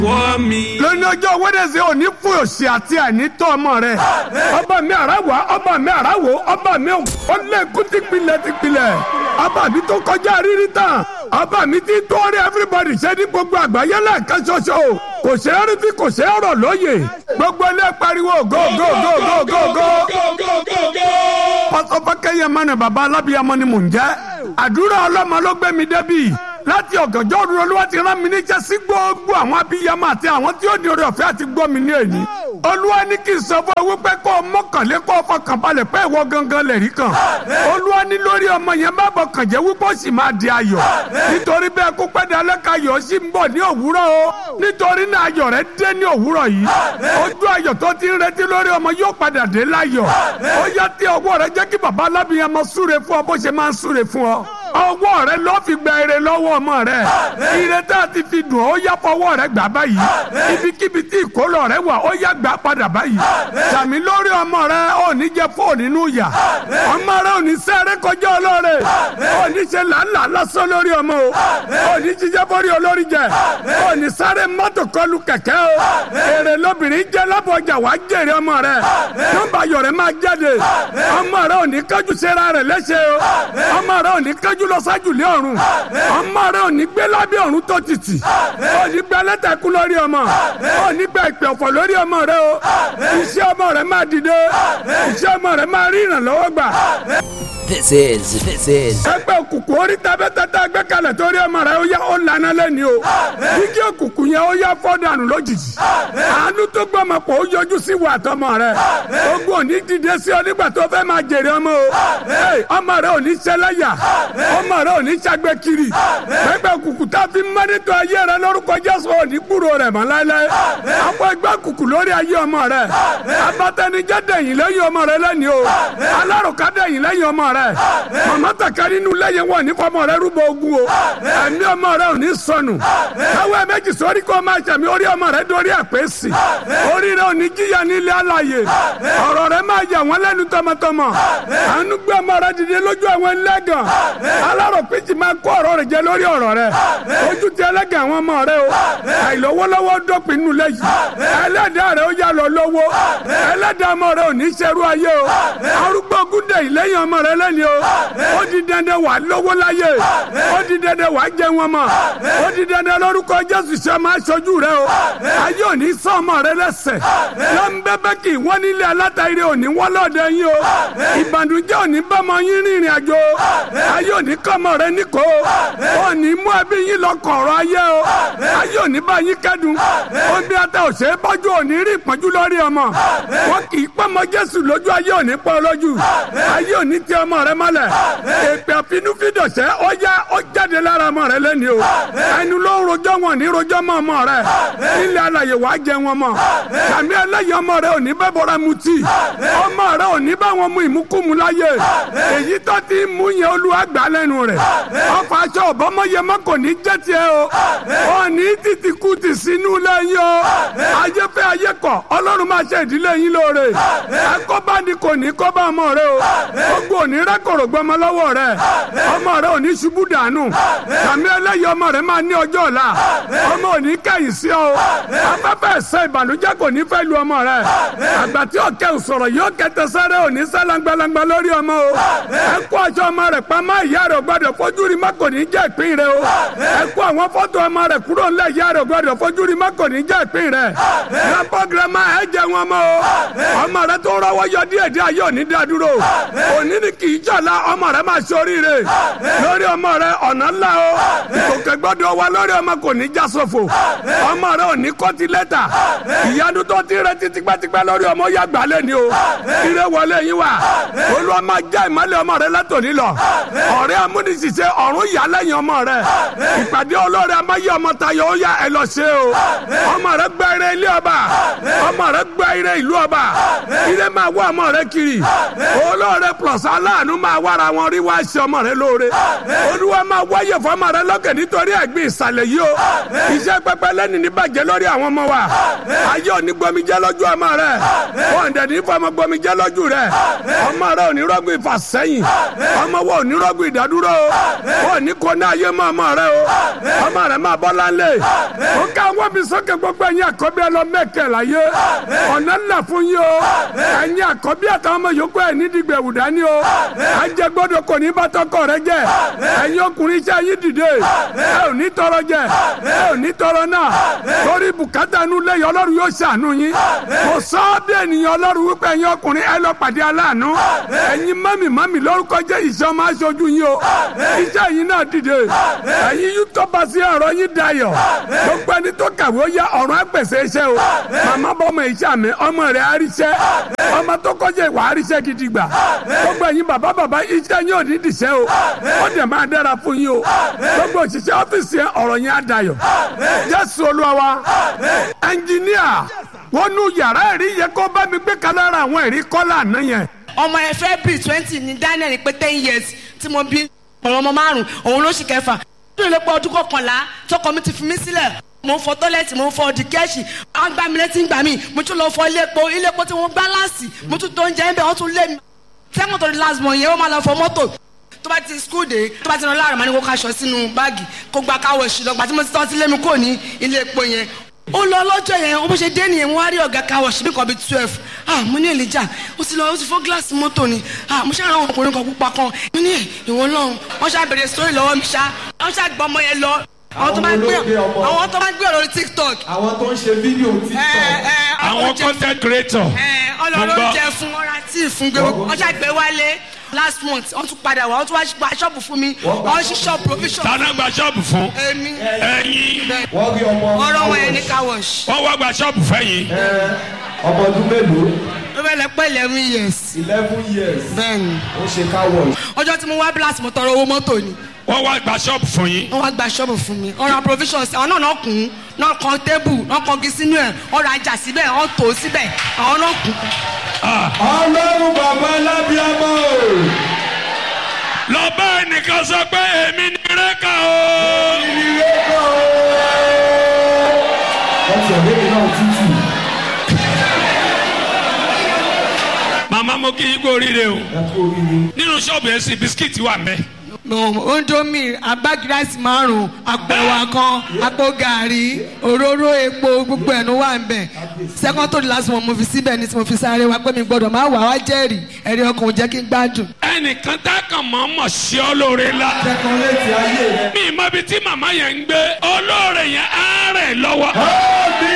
wọ́ mi. lónìí ọjọ́ wẹ́dẹ̀sẹ̀ òní fún òsì àti àìnítọ́ ọmọ rẹ̀ ọba mi àràwọ̀ ọba mi àràwọ̀ ọba mi ọlẹ́kùn tìpilẹ̀ tìpilẹ̀ ọba mi tó kọjá rírí tán ọba mi ti tó rí everybody ṣe ní gbogbo àgbáyé lẹ́ẹ̀kan ṣoṣo kò ṣe é rí tí kò ṣe é rọ̀ lóye gbogbo ilé pariwo go go go go go go. pásọ fákẹ́yẹ mọ́nà bàbá alábíyamọ ni mò ń jẹ́ àdúrà ọlọ́mọ ló gbé mi débi láti ọ̀gànjọ́ ọdún olúwa ti rán mi níṣẹ́ sí gbogbo àwọn abiyamọ àti àwọn tí ó ní oore ọ̀fẹ́ àti gbọ́ mi ní èyí. olúwa ní kí n sọ fún ẹ wípé kó o mọ́kànlé kó o fọkàn balẹ̀ pé ìwọ gangan lè rí kan. olúwa ní lórí ọmọ yẹn má bọ̀ kàn jẹ́ wípé ó sì máa di ayọ̀. nítorí bẹ́ẹ̀ kó pẹ́ dalẹ́ ka ayọ̀ sí ń bọ̀ ní òwúrọ̀ o. nítorí náà ayọ̀ rẹ dé ní òwúrọ̀ yìí. ojú ayọ̀ tó ti ń retí lórí ọmọ yóò padà dé láyọ̀. ó yá tí ọwọ́ rẹ jẹ́ kí bàbá alábìyamọ súre fún ọ bó ṣe máa ń súre fún ọ ọwọ́ rẹ ló fi gba ire lọ́wọ́ ọmọ rẹ ire tá a ti fi dùn ó yá fọwọ́ rẹ gbà báyìí ibikíbi tí ìkólọ rẹ wà ó yá gbà padà báyìí sàmì lórí ọmọ rẹ ò ní jẹ fóònù nínú yà ọmọ rẹ ò ní sẹ́rẹ́ kọjá ọlọ́rẹ̀ ò ní ṣe làálàá lásán lórí ọmọ o ò ní jíjẹ́ bórí olórí jẹ ò ní sáré mọ́tò kọlù kẹ̀kẹ́ o èrè lóbìnrin jẹ́ lábọ̀jà wàá jèrè ọmọ rẹ nọ́mbà yọ̀rẹ́ máa jáde ọmọ rẹ ò ní kájú sẹ́ra rẹ̀ lẹ́sẹ̀ o ọmọ rẹ ò ní kájú lọ sájú lé ọ̀run ọmọ rẹ ò ní gbé lábẹ́ ọ̀run tó títì ò ní gbé ẹlẹ́tẹ̀kú lórí ọmọ ò ní gbé ìpè ọ̀fọ̀ lórí ọmọ rẹ o iṣẹ́ ọmọ rẹ máa dìde iṣẹ́ ọmọ rẹ máa rí ìrànlọ́wọ́ gbà. This is, this is ẹgbẹ́ òkùnkùn orí tabẹ́tẹ́tẹ́ gbẹ́kẹ̀lẹ̀ torí ọmọ rẹ ó yá ó lànà lẹ́ni o jíjí òkùnkùn yẹn ó yá fọ́dànù lójijì àánú tó gbọ́mọ pọ̀ ó yọjú sí wà tọmọ rẹ ogun òní dìde sí ọ nígbà tó fẹ́ máa jèrè ọmọ o ọmọ rẹ ò ní ṣẹlẹ́yà ọmọ rẹ ò ní ṣàgbẹ́ kiri ẹgbẹ́ òkùnkùn tá a fi mọ́nítọ̀ ayé rẹ lórúkọ Jésù ò ní gbúrò rẹ̀ mọ́ láéláé àwọn ẹgbẹ́ òkùnkùn lórí ayé ọmọ rẹ abatẹnijẹ́ dẹ̀yìn lẹ́yìn ọmọ rẹ lẹ́ni o alárùká dẹ̀yìn lẹ́yìn ọmọ rẹ màmá tàkà nínú lẹ́yìn wọn ní fọmọ rẹ rúbọ ogun o ẹ̀mí ọmọ rẹ ò ní sọnù káwé méjì sórí kó máa ṣàmì orí ọmọ rẹ dórí àpèsè orí rẹ ò ní jíyà nílé àlàyé ọ̀rọ̀ rẹ máa yà wọ́n lẹ́nu tọmọtọmọ àánú gbé ọmọ rẹ dìde lójú àwọn ẹlẹ́gàn alárò péjì máa kó ọ̀rọ̀ rẹ jẹ lórí ọ̀rọ̀ rẹ ojú ti ẹlẹ́gàn àwọn ọmọ rẹ o àìlówólọ́wọ́ dópin nù lẹ́yìn ẹlẹ́dàá rẹ ó yà lọ lówó ẹlẹ́dàá ọmọ rẹ ò ní ṣerú ayé o arúgbó gúndé ìlẹ́yìn ọmọ rẹ lẹ́ni o ó di dandan wà lówó láyé ó di dandan wà jẹ wọn mọ ó di dandan lórúkọ Jésù ṣe máa ṣojú rẹ o ayé ò ní sọ ọmọ rẹ lẹ́sẹ̀ lọ́nbẹ́bẹ́ kì í wọ́n nílé alátàrí ò ní wọ́n lọ́ọ̀dẹ yín o ìbànújẹ́ ò ní bọ́mọ yín rìnrìn àjò ayé ò ní kọ́mọ rẹ níkò ò ní mú ẹbí yín lọ kọ̀ọ̀rọ̀ ayé o ayé ò ní bá yín kẹ́dùn omi ata ò ṣe é bọ́jú ò ní rí ìpọ́njú lórí ọmọ wọn kì í pọ́nmọ Jésù lójú ayé ò ní pọ́ lójú ayé ò ní tẹ ọmọ rẹ mọ́lẹ̀ èpè àfinúfídọ̀sẹ́ ó yá ó jáde lára ọmọ rẹ lẹ́ni o ẹnu ló ń rojọ́ wọn ní rojọ́ mọ́ ọmọ rẹ ilẹ̀ alàyè wàá jẹ wọn mọ́ sàmì ẹlẹ́yìn ọmọ rẹ ò ní bẹ́ bọ́ra mutí ọmọ rẹ ò ní bá wọn mú ìmúkúmu láyé èyí tó ti mú yẹn olúwa gbà lẹ́nu rẹ̀ ọkọ̀ aṣọ ọ̀bọ́mọyẹ mọ́ kò ní jẹ́ tiẹ̀ o ò ní títí kú ti sínú lẹ́yìn o ayé fẹ́ ayé kọ̀ ọlọ́run máa ṣe ìdílé yín lóore ẹ̀kọ́ bá ní kò ní kọ́ bá ọmọ rẹ o gbogbo òní rẹ́kọ̀rọ̀ gbọmọ lọ́wọ́ rẹ ọmọ rẹ ò ní ṣubú dànù sàmì ẹlẹ́yìn ọmọ rẹ máa ní ọjọ́ ọ̀la ọmọ ò ní kẹ́yìn sí ọ afẹ́fẹ́ ẹ̀sẹ̀ ìbànújẹ́ kò ní fẹ́ lu ọmọ rẹ àgbà tí òkè sọ̀rọ̀ yóò kẹtẹ sáré ò ní sálangbalangba lórí ọmọ o ẹ kó aṣọ ọmọ rẹ pamọ́ ìyá rẹ gbọ́dọ̀ fojú rí má kò ní jẹ́ ìpín rẹ o ẹ kó àwọn fọ́tò ọmọ rẹ kúrò ńlẹ̀ ìyá rẹ gbọ́dọ̀ fojú rí má kò ní jẹ́ ìpín rẹ grandpa grandma ẹ jẹ wọn mọ o ọmọ rẹ tó rọwọ́ yọ díẹ̀ díẹ̀ yóò ní dádúró òní ni kì í jọ̀la ọmọ rẹ máa ṣoríire lórí ọmọ rẹ ọ̀nà ńlá o ìkòkè gbọ́dọ̀ wá lórí ọmọ kò ní já sófo ọmọ rẹ ò ní kọ́tí lẹ́tà ìyanu tó ti rẹ ti tipẹ́tipẹ́ lórí ọmọ ya gbalẹ̀ ni o ire wọlé yín wa olúwa máa já ìmọ́lẹ̀ ọmọ rẹ látòní lọ ọ̀rẹ́ amúnisìṣẹ́ ọ̀run yà lẹ́yìn ọmọ rẹ ìpàdé ọlọ́rẹ̀ amáyé ọmọ tayọ ó yá ẹ lọ ṣe o ọmọ rẹ gba ire ilé ọba ọmọ rẹ gba ire ìlú ọba ire máa wá ọmọ rẹ kiri olóore plus aláàánú máa wára wọn rí wá ṣe ọmọ rẹ lóore olúwa máa wáyè fọmọ rẹ lókè nítorí ẹ̀gbin ìsàlẹ̀ yìí o iṣẹ́ pẹpẹ lẹ́nu ní bàjẹ́ lórí àwọn ọmọ wa ayé òní gbomijẹ́ lójú ọmọ rẹ wọn dẹ̀ ní fọmọ gbomijẹ́ lójú rẹ ọmọ rẹ òní rọ́gùn ìfàsẹ́yìn ọmọ wo òní rọ́gùn ìdádúró o òní kò ní ayé mọ́ ọmọ rẹ o ọmọ rẹ máa bọ́ láńlẹ̀ ó ká àwọn bí sókè gbogbo ẹ̀yin àkọ́bí ẹ lọ mẹ́kẹ̀ láyé ọ̀nà ńlá fún yín o ẹ̀yin àkọ́bí àtàwọn ọmọ yòókù ẹ̀ nídìgbẹ̀ wùdá ní o ajẹgbọ́dọ̀ kò ní bá tọkọ rẹ jẹ ẹ̀yin ọkùnrin iṣẹ́ yín dìde ẹ ò ní tọrọ jẹ ẹ ò ní tọrọ náà torí bùkátà inú lẹ́yìn ọlọ́run yóò ṣàánú yín kò sọ ọ́ bí ènìyàn ọlọ́run wípé ẹ̀yin ọkùnrin ẹ lọ pàdé aláàánú ẹ̀yin mọ́mì mọ́mì lórúkọ jẹ́ iṣẹ́ ọmọ aṣojú yín o iṣẹ́ yín náà dìde ẹ̀yin yóò tọ́ba sí ọ̀rọ̀ yín dayọ̀ gbogbo ẹni tó kàwé ó yá ọ̀rọ̀ ẹgbẹ̀sẹ̀ iṣẹ́ o màmá bọ́mọ iṣẹ́ mi ọmọ rẹ̀ àríṣẹ́ ọmọ tó kọjá ìwà àríṣẹ́ gidi gbà gbogbo ẹ̀yin bàbá bàbá iṣẹ́ yín ò ní dìṣẹ́ o ó dẹ̀ máa dára fún yín o gbogbo òṣìṣẹ́ ọ́fíìsì yẹn ọ̀rọ̀ yẹn á dayọ̀ jésù olúwa wa ẹnjìníà wọn nu yàrá ẹ̀rí yẹ kó bá mi gbé kalára àwọn ẹ̀rí kọ́lá àná yẹn ọmọ ẹ february twenty ní daniel pé ten years tí mo bí ọ̀rọ̀ ọmọ márùn òun ló sì kẹfà nínú ilé pọ̀ ọdún kọkànlá tọkọ mi ti fi mí sílẹ̀ mo ń fọ tọ́lẹ̀tì mo ń fọ ọdì kẹ́ẹ̀sì àwọn gbà mí létí ń gbà mí mo tún lọ fọ ilé epo ilé epo tí wọ́n gbá láàsì mo tún tó ń jẹ́ ń bẹ̀ wọ́n tún lé mi sẹ́wọ̀n tó di last month yẹn wọ́n máa lọ fọ mọ́tò tó bá ti school dé tó bá ti lọ láàrin máa ní kó kaṣọ sínú báàgì kó gba káwọ̀ sí lọ gbà tí mo ti tọ́ sí lémi kò ní ilé epo yẹn ó lọ lọ́jọ́ yẹn ó bó ṣe dé nìyẹn mo wá rí ọ̀gá káwọ̀ sí bí kan bíi twelve ah mo ní èlìjà ó ti lọ ó ti fọ́ gíláàsì mọ́tò ni ah mo ṣe àwọn ọkùnrin kan pupa kan mo ní ìwọ lọ́hùn wọ́n ṣá bèrè sórí lọ́wọ́ mi ṣá wọ́n ṣá gbọ́ ọmọ yẹn lọ àwọn tó bá gbé àwọn tó bá gbé ọ̀rọ̀ tiktok. àwọn tó ń ṣe fídíò tiktok. àwọn content creator. ọlọ́run jẹ fún ọ̀rá tí fún gbé wọ́n ṣá gbé wálé last month wọ́n tún padà wá wọ́n tún wá gba ṣọ́ọ̀bù fún mi wọ́n ṣí ṣọ́ọ̀bù provision. tana gba ṣọ́ọ̀bù fún. èmi ẹyin. wọ́n rí ọmọ ọ̀rọ̀ wọn yẹn ní car wash. wọ́n wá gba ṣọ́ọ̀bù fẹ́yìn. ọmọ ọdún mélòó ó bẹ̀ lẹ pẹ́ eleven years. eleven years bẹ́ẹ̀ni ó ṣe car wash. ọjọ́ tí mo wá blast mo tọrọ owó mọ́tò ni wọ́n wá gba ṣọ́ọ̀bù fún yín. wọ́n wá gba ṣọ́ọ̀bù fún mi ọ̀rọ̀ provisions àwọn náà náà kùn ún náà kan tébù náà kan gí sínú ẹ̀ ọ̀rọ̀ ajá síbẹ̀ ọ̀ tó síbẹ̀ àwọn náà kùn. ọlọ́run bàbá alábíàmọ́ o. lọ bá ẹnìkan sọ pé èmi ni rẹ́kà o. ìrírẹ́ kọ́ o. ọ̀sẹ̀ méjì náà tútù. màmá mo kí yín kú oríire o. ẹ kú oríire. nínú ṣọ́ọ̀bù yẹn sì bisikíìtì wà mẹ́. ondomi agbágirasi márùn àpò ẹwà kan àpò gàrí òróró epo gbogbo ẹnu wà ń bẹ second to the last one mo fi síbẹ̀ ní tí mo fi sáré wa pé mi gbọ́dọ̀ máa wà wá jẹ́rìí ẹ̀rí ọkàn ò jẹ́ kí n gbádùn. ẹnìkan tá a kàn mọ́ mọ̀ sí ọ lóore la. kẹ́kọ̀ọ́ létí ayé rẹ. mi mọ ibi tí màmá yẹn ń gbé olóore yẹn á rẹ̀ lọ́wọ́. Àmì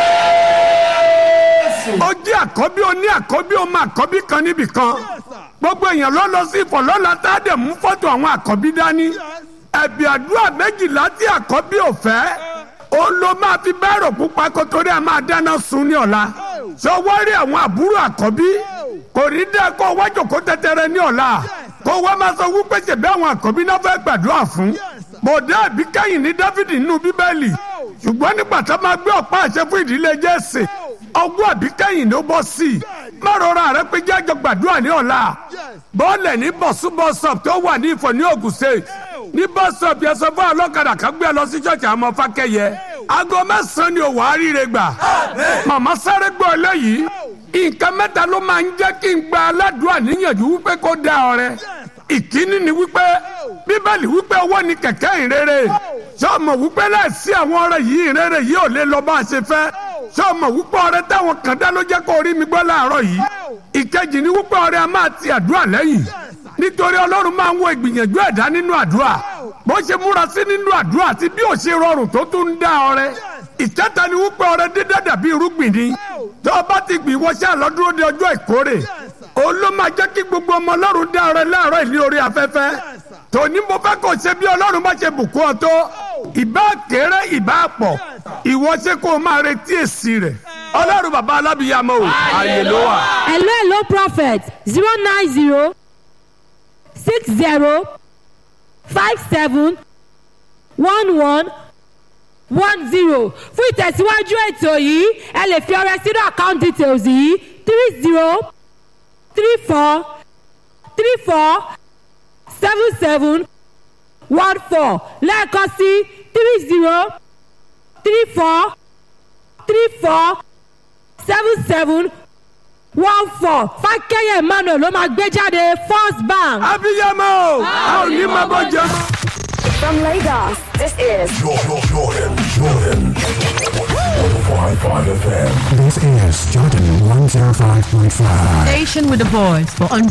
Jésù. ó jẹ́ àkọ́bí ó ní àkọ́bí ó máa àkọ́bí kan níbì kan gbogbo èèyàn ló lọ sí ìfọ̀lọ́la tá a dẹ̀ mú fọ́tò àwọn àkọ́bí dání ẹ̀bì àdúrà méjìlá tí àkọ́bí ò fẹ́ ó ló máa fi bẹ́ẹ̀rù pupa kó torí a máa dáná sun ní ọ̀la ṣé wọ́n rí àwọn àbúrò àkọ́bí kò ní dẹ́ kó wájú kó tẹ́tẹ́rẹ́ ní ọ̀la kó wọ́n máa sọ wípé ṣèbí àwọn àkọ́bí náà fẹ́ gbàdúrà fún bòdá àbí kẹ́yìn ní dáfídì nínú bíbélì ṣùgbọ́n nígbà tó máa gbé ọ̀pá àṣẹ fún ìdílé jésè ọgbọ́n àbí kẹ́yìn ló bọ́ sí i má rọra rẹ pé jájọ gbàdúrà ní ọ̀la bọ́ọ̀lẹ̀ ní bọ̀súbọ̀sọ̀p tó wà ní ìfọ̀ ní Ògùn state ní bọ́sọ̀p yẹn sọ fún ọlọ́kadà kan gbé ẹ lọ sí ṣọ́ọ̀ṣì àmọ́ fákẹ́yẹ aago mẹ́sàn-án ni òwò àríire gbà màmá sáré gbọ́ eléyìí nǹkan mẹ́ta ló máa ń jẹ́ kí n gba aládùúrà níyànjú wípé kó dá ọrẹ ìkíní ni wípé bíbélì wípé owó ni kẹ̀kẹ́ ìrere sọ́ọ̀mọ̀ wípé láìsí àwọn ọrẹ yìí ìrere yìí ò lè lọ bá a ṣe fẹ́ sọ́ọ̀mọ̀ wípé ọrẹ táwọn kan dá ló jẹ́ kó rí mi gbọ́ láàárọ̀ yìí ìkejì ni wípé ọrẹ a máa ti àdúrà lẹ́yìn nítorí ọlọ́run máa ń wo ìgbìyànjú ẹ̀dá nínú àdúrà bó ṣe múra sí nínú àdúrà àti bí ò ṣe rọrùn tó tún ń dá ọrẹ ìkẹta ni wípé ọrẹ dídá dàbí irúgbìn ni tó o bá ti gbìn wọ́ṣẹ́ àlọ́dúró de ọjọ́ ìkórè òun ló máa jẹ́ kí gbogbo ọmọ ọlọ́run dá ọrẹ láàárọ̀ ìlú orí afẹ́fẹ́ tòní mo fẹ́ kó ṣe bí ọlọ́run bá ṣe bùkún ọ tó ìbá kéré ìbá pọ̀ ìwọ ṣe kó o máa retí èsì rẹ̀ ọlọ́run bàbá alábìyàmọ́ o àyè ló wà. hello hello prophet zero nine zero six zero five seven one one one zero fún ìtẹ̀síwájú ètò yìí ẹ lè fi ọrẹ sínú account details yìí three zero three four three four seven seven one four lẹ́ẹ̀kan sí three zero three four three four seven seven one four fákẹ́yẹ̀ emmanuel ló máa gbé jáde first bank. abiyamọ o a ò ní máa bọ jẹ. From Lagos, this is Jordan, Jordan, Jordan. 105.5 FM. This is Jordan 105.5. Station with the voice for